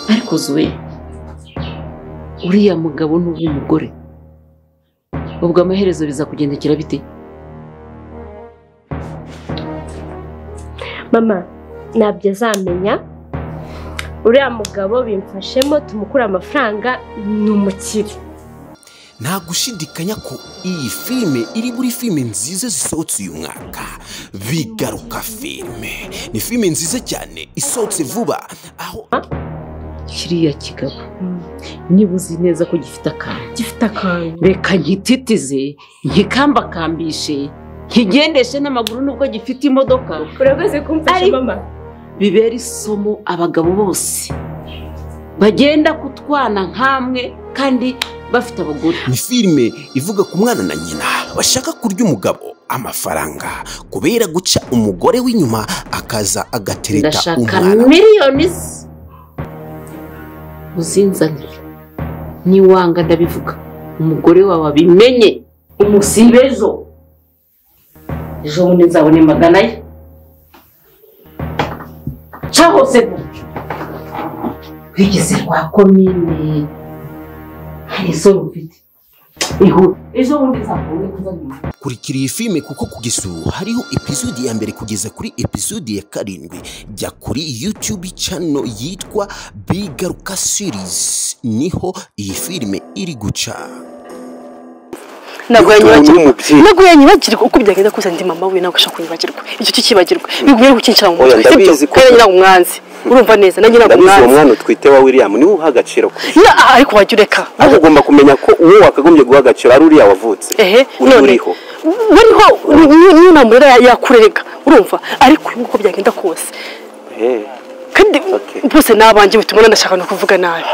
ariko zuwe uriya mugabo n'uwo mugore ubwo amaherezo bizakugendekera bite mama ntabyo azamenya uriya mugabo bimfashemo tumukura amafaranga ni umukire nta gushidikanya ko iyi filime iri buri filime nziza zisohotse uyu mwaka bigaruka filime ni filime nziza cyane isohotse vuba aho kiriya kigabo niba uzi neza ko gifite akantu gifite akantu reka nkititize nkikambakambishe nkigendeshe n'amaguru nubwo gifite imodoka urakoze kumfasha Ari- mama bibera isomo abagabo bose bagenda kutwana nk'amwe kandi bafite abagore ni filime ivuga ku mwana na nyina bashaka kurya umugabo amafaranga kubera guca umugore w'inyuma akaza agatereta ndashaka umwana miliyoni ze uzinzanire niwanga ndabivuga umugore wawe abimenye umusibe ejo ejo bundi nzabone magana ye ca hose gutyo wigeze kwa komine hari isoro mfite ihura ejo bundi nzabone kuzanira kurikira iyi filime kuko kugeza ubu hariho epizodi ya mbere kugeza kuri epizodi ya karindwi jya kuri YouTube channel yitwa bigaruka series niho iyi filime iri guca ntabwo umuntu yanyibagirwa w'umubyeyi ntabwo yanyibagirwa uko byagenda kose ndi mama we nawe ugashaka kunyibagirwa icyo kicyibagirwa biguye gukinjira mu Oya, mutwe ndabizi sibyo ko- kandi nyirawo umwanzi urumva neza nanjye nyirawo ndabizi uwo umwanzi mwana utwite wa william niwe uha agaciro kuri Na- ah, ariko wajya ureka ariko ugomba kumenya ko uwo wakagombye guha agaciro ari uriya wavutse ehe uri uriho uriho ni- ni- niyo namurera ya- yakurega urumva ariko uyu nguyu uko byagenda kose Eh, kandi Okay. bose ni abanjye bituma ndashaka no kuvuga nabi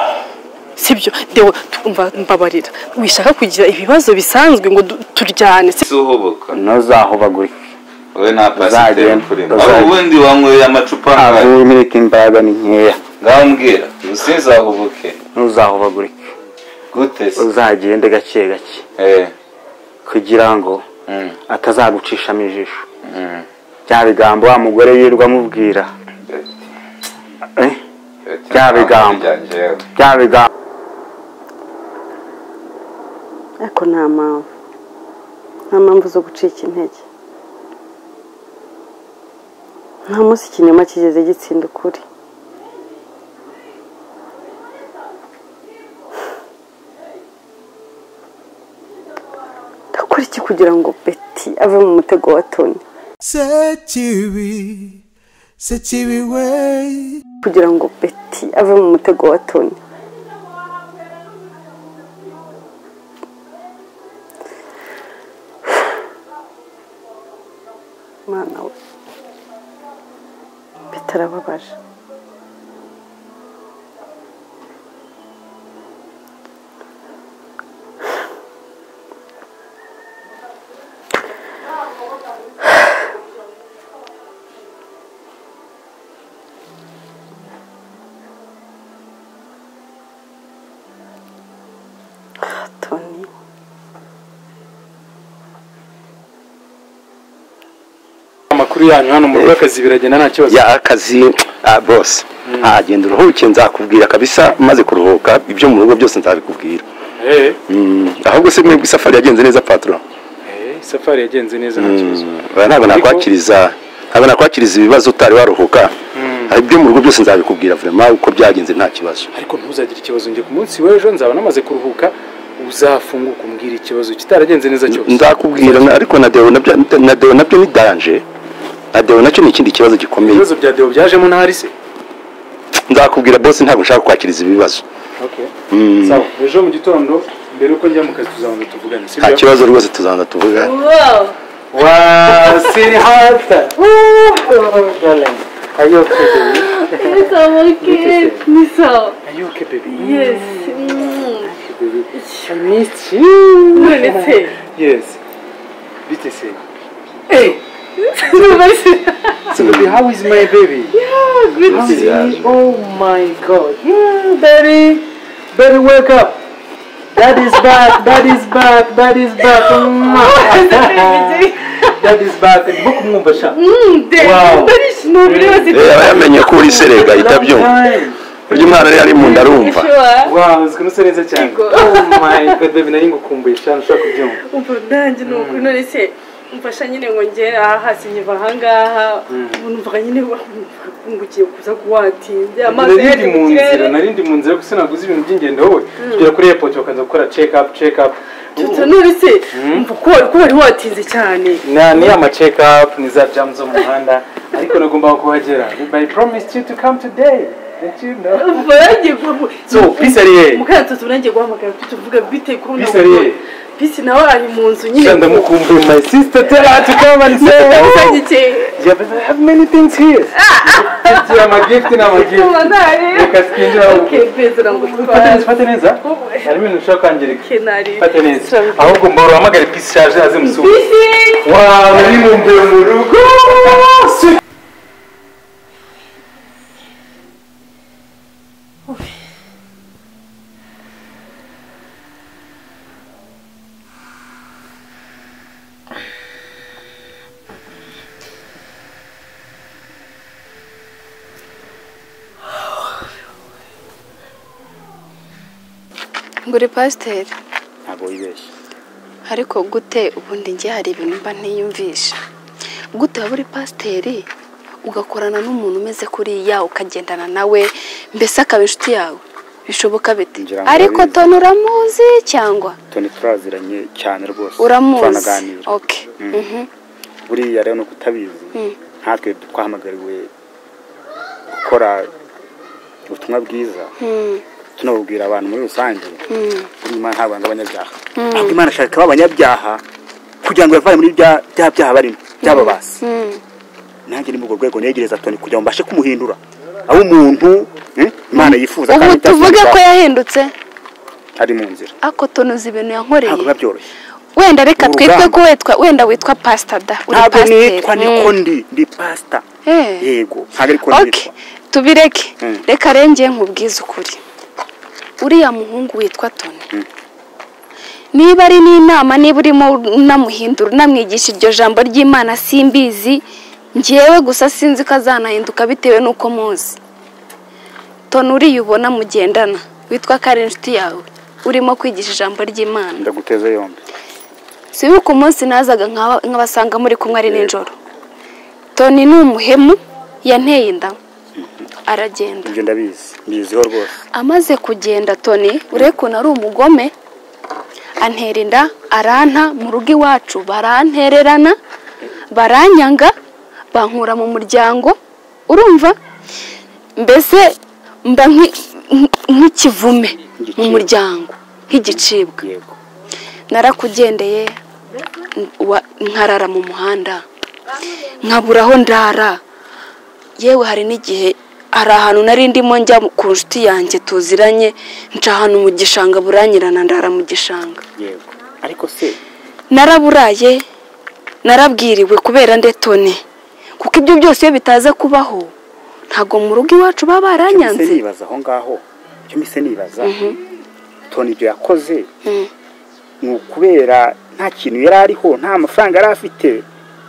sibyo dewe twumva mbabarira wishaka kugira ibibazo bisanzwe ngo du- turyane si- uhubuka ntuzahubagurike wowe nta pasiteri Uzagenda, ukurimo uzagenda. aho ubundi wanyweye amacupa angahe ntabwo imirika imbaraga ni nkeya ngaho mbwira usinzahubuke ntuzahubagurike gute se uzagende gake gake Eh, kugira ngo mm, atazagucishamo ijisho mm. bya bigambo wa mugore yirirwa amubwira eh, Ati, Bya bigambo. ntabwo bijya jewe. bya bigambo ariko nta mpamvu nta mpamvu zo gucika intege nta munsi ikinyoma kigeze gitsinda ukuri ndakora iki kugira ngo beti ave mu mutego wa toni sekibi sekibi we kugira ngo beti ave mu mutego wa toni mwana we beti arababaje toni amakuru yanyu hano mu rugo akazi biragenda nta kibazo ya akazi ah, bose Ah, genda uruhuke nzakubwira kabisa maze kuruhuka ibyo mu rugo byose nzabikubwira Eh, Mm, ahubwo se mwebwe isafari yagenze neza patron eh, safari yagenze neza nta kibazo Mm, oya, ntabwo nakwakiriza ntabwo nakwakiriza ibibazo utari waruhuka Ah, ibyo mu rugo byose nzabikubwira vraiment uko byagenze nta kibazo ariko ntuzagire ikibazo njye ku munsi w'ejo nzaba namaze kuruhuka uzafunguka umbwira ikibazo kitaragenze neza cyose nzakubwira na- ariko na deo nabyo na deo nabyo ni danje na deo nacyo ni ikindi kibazo gikomeye ibibazo bya deo byajemo ntari se nzakubwira bose ntabwo nshaka kwakiriza ibibazo Okay. Mm, sawa ejo mu gitondo mbere uko njya mu kazi tuzabanza tuvugane nta sibyo kibazo rwose tuzabanza tuvuga wa siri hata are you okay baby ni sawa are you okay baby yes Okay, baby i missed you none se Yes. Bite se. Eh. So baby, how is my baby? How is he? Oh my god. Yeah, daddy. Daddy, wake up. Dad is back. Dad is back. Dad is back. Mwah. Dad is back. Book mwumva sha. Mm, de- Wow. ndarishimye, buri wese- Eh, aba yamenye ko uri serega Long itabyumva time. burya umwana yari ari mu nda arumva Wow, uzi ko usa neza cyane. Oh my god, baby, nari ngukumbuye cyane ushaka kubyumva. umva nanjye ni uku none se mfasha nyine ngo ngere aha hasi nkiva aha ngaha ubu numvaga nyine ngiye kuza kuwatinze amaso Nari ndi yari mu mu nzira, kirere nari ndi mu nzira yo sinaguze ibintu by'ingendo wowe. Tugera kuri airport bakaza gukora check up, check up. Tuta none se umva ko wari ko wari watinze cyane Na ni ama check up ni za jam zo mu muhanda ariko nagombaga kuhagera. But I promised you to come today. Don't you know? umva nanjye gu- So, peace ariye. mukanya tutu nanjye guhamagara tuvuga bite ko Peace ariye. bisi nawe ari mu nzu nyine Shanda mukumbuye my sister tell her to come and say hello. Usanyikeye. Yeah, but I have many things here. Gift, I'm a gift and I'm a Uba gift. ntari. Reka twinjire aho. Okay, beza ntabwo Fata twari neza, fata neza. Harimo ibintu ushobora kwangirika. kenari Fata neza. Ahubwo mbora uhamagare peace charge aze musubire. bisi Wow, nari mumbuye mu rugo. Sweet. nguri pasiteri ntabwo wibeshye ariko gute ubundi njye hari ibintu mba ntiyumvisha gute waba uri pasiteri ugakorana n'umuntu umeze kuriya ukagendana nawe mbese akaba inshuti yawe bishoboka bite Ngira ngo ariko urabizi. toni uramuzi cyangwa toni turaziranye cyane rwose uramuzi twanaganira oke buriya rero ni uko utabizi Mm. natwe twahamagariwe gukora ubutumwa bwiza tunabubwira abantu muri rusange buriya imana ntabwo yanga abanyabyaha ahubwo imana ashaka abanyabyaha kugira ngo bavane muri bya bya byaha barimo byababasi nanjye ni muri urwo rwego negereza toni kugira ngo mbashe kumuhindura aho umuntu eh, imana yifuza ubu kandi tuvuge ko byasubizwa yahindutse ari mu nzira ako toni uzi ibintu ntabwo yankoreye biba byoroshye wenda reka Urugamba. twitwe ko witwa wenda witwa pasita da uri ntabwo pasiteri nitwa niko ndi ndi pasita Eh. yego ntabwo ariko oke nitwa tubireke Mm. reka rengeye nkubwize ukuri uriya muhungu witwa toni niba ari n'inama niba urimo unamuhindura unamwigisha iryo jambo ry'imana simbizi ngewe gusa sinzi ko azanahinduka bitewe n'uko muzi toni uriya ubona mugendana witwa ko ari inshuti yawe urimo kwigisha ijambo ry'imana ndaguteza yombi sibuka umunsi nazaga nk'aba- nk'abasanga muri kumwe ari nijoro toni ni umuhemu yanteye inda aragenda ibyo ndabizi mbiziho rwose amaze kugenda toni urebe ukuntu ari umugome antera inda aranta mu rugo iwacu barantererana baranyanga bankura mu muryango urumva mbese mba nki- nki- nk'ikivume mu muryango nk'igicibwa yego narakugendeye wa- nkarara mu muhanda nkabura aho ndara yewe hari n'igihe hari ahantu nari ndimo njya ku nshuti yanjye tuziranye nca ahantu mu gishanga buranyirana ndara mu gishanga yego ariko se naraburaye narabwiriwe kubera ndetone kuko ibyo byose iyo bitaza kubaho ntabwo mu rugo iwacu baba icyo mbese baranyanze nibaza aho ngaho icyo mbese nibaza toni ibyo yakoze Mhm. ni ukubera nta kintu yari ariho nta mafaranga yari afite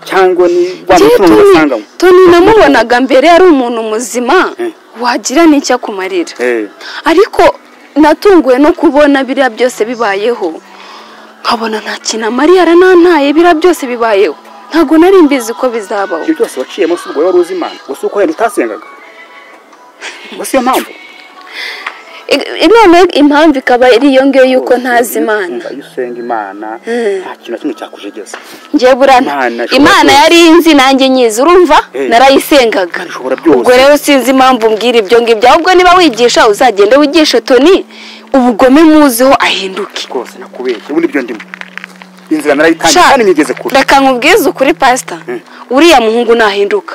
cyangwa ni wa Njyewe mutungo Tony- basanganywe Tony namubonaga mbere ari umuntu muzima wagira n'icyo akumarira Eh, ariko natunguwe no kubona biriya byose bibayeho nkabona nta kintu amariya aranantaye biriya byose bibayeho ntabwo nari mbizi ko bizabaho ibyo byose waciyemo si ubwo wari uzi imana gusa uko wenda utasengaga gusa iyo mpamvu I- i- none impamvu ikaba ari iyo ngiyo y'uko ntazi imana iyo usenga imana nta kintu na kimwe cyakujegeza ngiye burana Imana ishobora imana byose. yari inzi nanjye nyizi urumva Eh. narayisengaga Imana ishobora byose. ubwo rero sinzi impamvu mbwira ibyo ngibyo ahubwo niba wigisha uzagende wigishe toni ubugome muziho ahinduke rwose nakubeshye ubu nibyo ndimo inzira narayitangiye Sha, kandi nigeze kure reka nkubwize ukuri pasita uriya muhungu nahinduka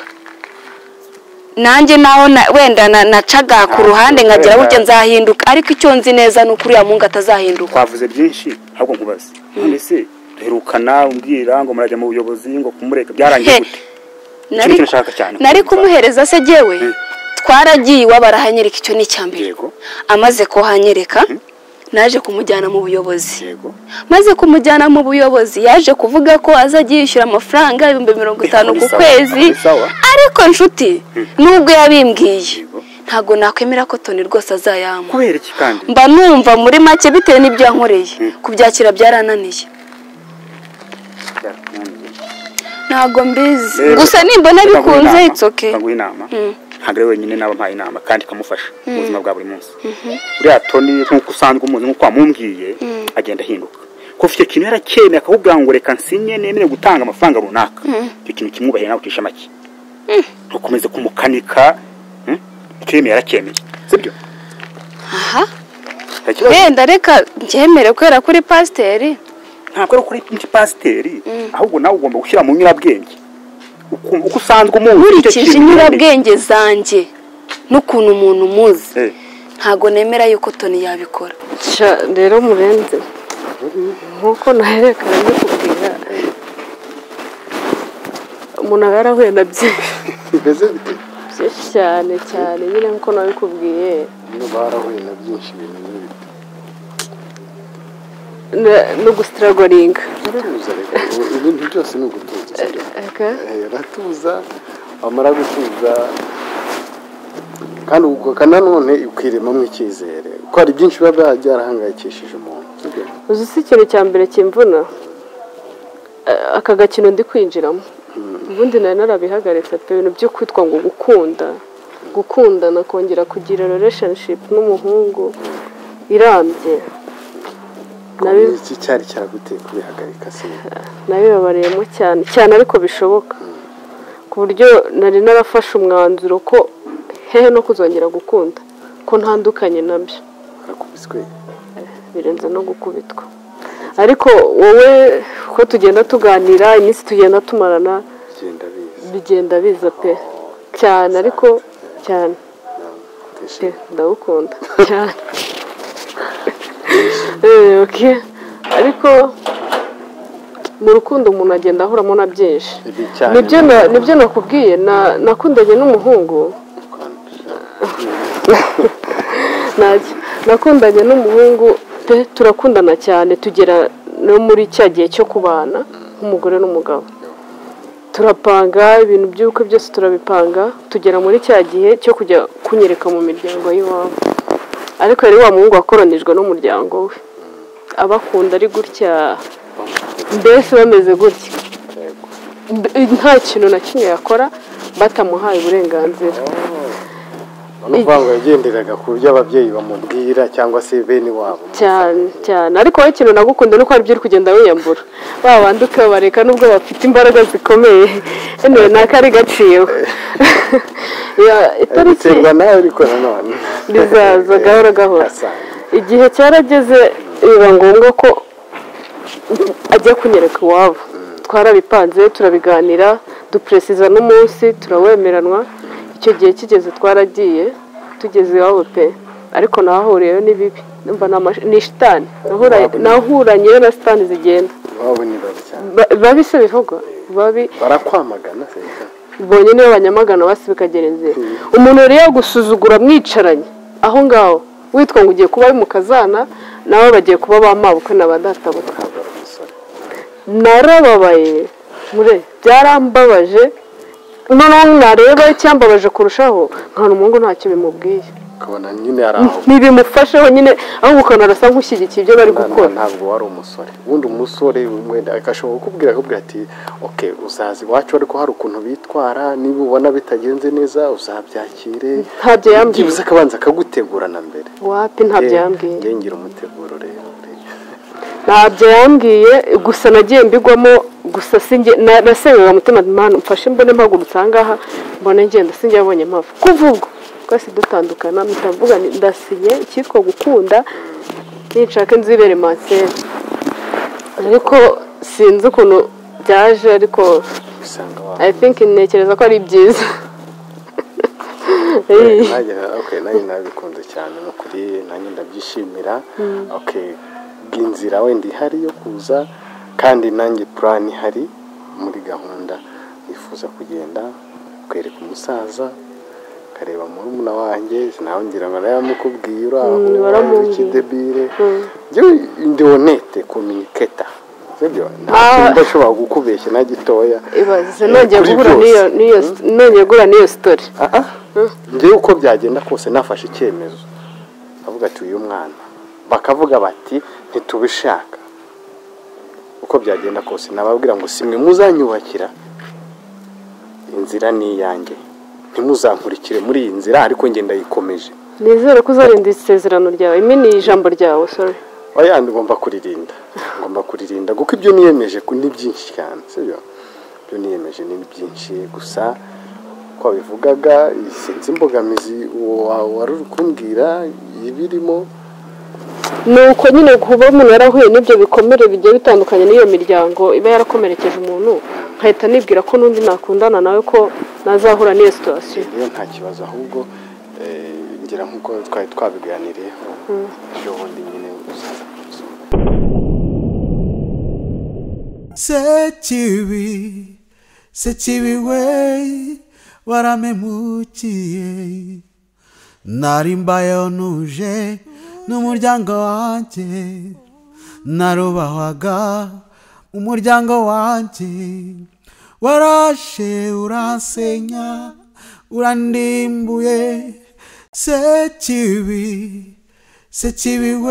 nanjye naho na- wenda na- nacaga ku ruhande nkagira wenda. gutya nzahinduka ariko icyo nzi neza ni uko uriya muhungu atazahinduka twavuze byinshi ahubwo nkubaze none se duherukana umbwira ngo murajya mu buyobozi ngo kumureka byarangiye He, gute nari- kintu nshaka cyane nari kumva. kumuhereza se jyewe twaragiye iwabo arahanyereka icyo ni icya mbere yego amaze kuhanyereka naje kumujyana mu buyobozi yego maze kumujyana mu buyobozi yaje kuvuga ko azajya yishyura amafaranga ibihumbi mirongo itanu ku Bisawa, kwezi bisawa. ariko nshuti nubwo yabimbwiye Yego. ntabwo nakwemera ko Tony rwose azayampa kubera iki kandi mba numva muri make bitewe n'ibyo yankoreye kubyakira byarananiye ntabwo mbizi Rero, gusa nimbona ndaguha bikunze inama, it's okay ndaguha inama Mm. ntabwo ari wenyine naba mpaye inama kandi ikamufasha mu Mm. buzima bwa buri munsi Mhm. uriya toni nk'uko usanzwe umuzi nk'uko wamumbwiye Mm. agenda ahinduka kuko icyo kintu yaracyemeye akakubwira ngo reka nsinye nemere gutanga amafaranga runaka Mm. icyo kintu kimwubahira nawe ucisha make ntukomeze kumukanika mm? icyo yemeye yaracyemeye sibyo aha nta kibazo wenda reka ncyemere kubera ko uri pasiteri ntabwo ari ukuri ndi pasiteri ahubwo nawe ugomba gushyira mu nyurabwenge uku- uko usanzwe umuzi icyo nkurikije kintu inyurabwenge zanjye n'ukuntu umuntu umuzi Eh. ntabwo nemera yuko toni yabikora Sha, rero murenze nk'uko naherekana ndikubwira umuntu aba yarahuye na byinshi bimeze bite byinshi cyane cyane nyine nk'uko nabikubwiye niba barahuye na byinshi bimeze bite na- no gusitaragoringa uratuza reka ubu ibintu byose ni ugutuza sibyo? Aka? Eh, uratuza wamara gutuza kandi ugoka nanone ukwiremamo icyizere kuko hari byinshi biba byarahangayikishije umuntu sibyo? uzi si ikintu cya mbere kimvuna A- aka gakino ndi kwinjiramo ubundi nari narabihagaritse pe ibintu byo kwitwa ngo gukunda gukundana kongera kugira relationship n'umuhungu irambye Nabi- Ni iki cyari cyaraguteye kubihagarika sibyo? nabibabariyemo cyane cyane ariko bishoboka ku buryo nari narafashe umwanzuro ko hehe no kuzongera gukunda ko ntandukanye nabyo harakubiswe birenze no gukubitwa ariko wowe uko tugenda tuganira iminsi tugenda tumarana bigenda biza bigenda biza pe cyane ariko cyane Pe, ndawukunda cyane Eh, okay. ariko mu rukundo umuntu agenda ahuramo na byinshi Ibi cyane nibyo na- nibyo nakubwiye na- nakundanye n'umuhungu ntacyo nakundanye n'umuhungu pe turakundana cyane tugera no muri cya gihe cyo kubana nk'umugore n'umugabo turapanga ibintu by'ubukwe byose turabipanga tugera muri cya gihe cyo kujya kunyereka mu miryango y'iwabo ariko yari wa muhungu wakoranijwe n'umuryango we abakunda ari gutya mbese bameze gutya Mbe- nta kintu na kimwe yakora batamuhaye uburenganzira ni ukuvuga ngo yagenderaga ku byo ababyeyi bamubwira cyangwa se bene wabo cyane cyane ariko wowe ikintu nagukunda ni uko hari ibyo uri kugenda wiyambura ba bandi ukabareka nubwo bafite imbaraga zikomeye hano naka ari gaciwe Ya- itariki biterwa nawe ariko nanone rizaza gahoro gahoro igihe cyarageze biba ngombwa ko ajya kunyereka iwabo twarabipanze turabiganira duperesiza n'umunsi turawemeranwa icyo gihe kigeze twaragiye tugeze iwabo pe ariko nahahuriyeyo ni bibi Ndumva ni amash- ni shitani Nahura- nahuranyeyo na shitani zigenda iwabo ni babi cyane Ba- babi se bivugwa babi barakwamagana se bonye nibo banyamagana basi bikagera inzira umuntu rero yagusuzugura mwicaranye aho ngaho witwa ngo ugiye kuba ari mu kazana nawe bagiye kuba ba mabukwe na ba databukwe narababaye mure byarambabaje noneho nareba icyambabaje kurushaho nkabona umuhungu ntacyo bimubwiye ukabona nyine ari aho ntibimufasheho nyine ahubwo ukabona arasa nk'ushyigikiye ibyo bari Nta- gukora ntabwo wari umusore ubundi umusore wenda agashobora kukubwira akakubwira ati ok uzaza iwacu ariko hari ukuntu bitwara niba ubona bitagenze neza uzabyakire Ntabyo yambwiye. byibuze akabanza akagutegura na mbere wapi ntabyo yambwiye Njye- njye ngira umuteguro rero ntabyo yambwiye gusa nagiye mbigwamo gusa sinjye nasengaga mutima mpamvu mfashe mbone mpagurutse aha ngaha mbone ngenda sinjye yabonye mpamvu kuva ubwo twese dutandukana mpita mvuga nti, ndasinye icyitwa gukunda ninshaka inzu y'ibere manseri ariko sinzi ukuntu byaje ariko i think ntekereza ko ari byiza Eh. nanjye okay, nanjye nabikunze cyane ni ukuri nanjye ndabyishimira Mm. okay, bw'inzira wenda ihari yo kuza kandi nanjye plan ihari muri gahunda nifuza kugenda kwereka umusaza kareba murumuna wanjye nawe ngira ngo nawe yamukubwiye uri aho Mm, uri baramubwira. ikidebire Mm. njyewe ndi honete kominiketa sibyo nta Ah. kintu ndashobora kukubeshya na gitoya ibaze Eh, nongeye kuri guhura byose. n'iyo n'iyo- nongeye guhura n'iyo sitori ngewe uko byagenda kose nafashe icyemezo avuga ati uyu mwana bakavuga bati ntitubishaka uko byagenda kose nababwira ngo simwe muzanyubakira inzira ni iyanjye ntimuzankurikire muri iyi nzira ariko njye ndayikomeje nizere ko uzarinda isezerano ryawe imi ni ijambo ryawe sorry oya ngomba kuririnda ngomba kuririnda kuko ibyo niyemeje ku- ni byinshi cyane sibyo ibyo niyemeje ni byinshi gusa ko wabivugaga sinzi imbogamizi wa- wari uri kumbwira ibirimo ni uko nyine kuba umuntu yarahuye n'ibyo bikomere bigiye bitandukanye n'iyo miryango iba yarakomerekeje umuntu nkahita nibwira ko n'undi nakundana nawe ko nazahura n'iyo situwasiyo rero nta kibazo ahubwo eh, ngira nk'uko twari twabiganiriyeho ejo bundi nyine uzaza kunsura sekibi sekibi we waramemukiye nari mbayeho nuje n'umuryango wanjye narubahwaga umuryango wanjye warashe uransenya urandimbuye sekibi sekibi we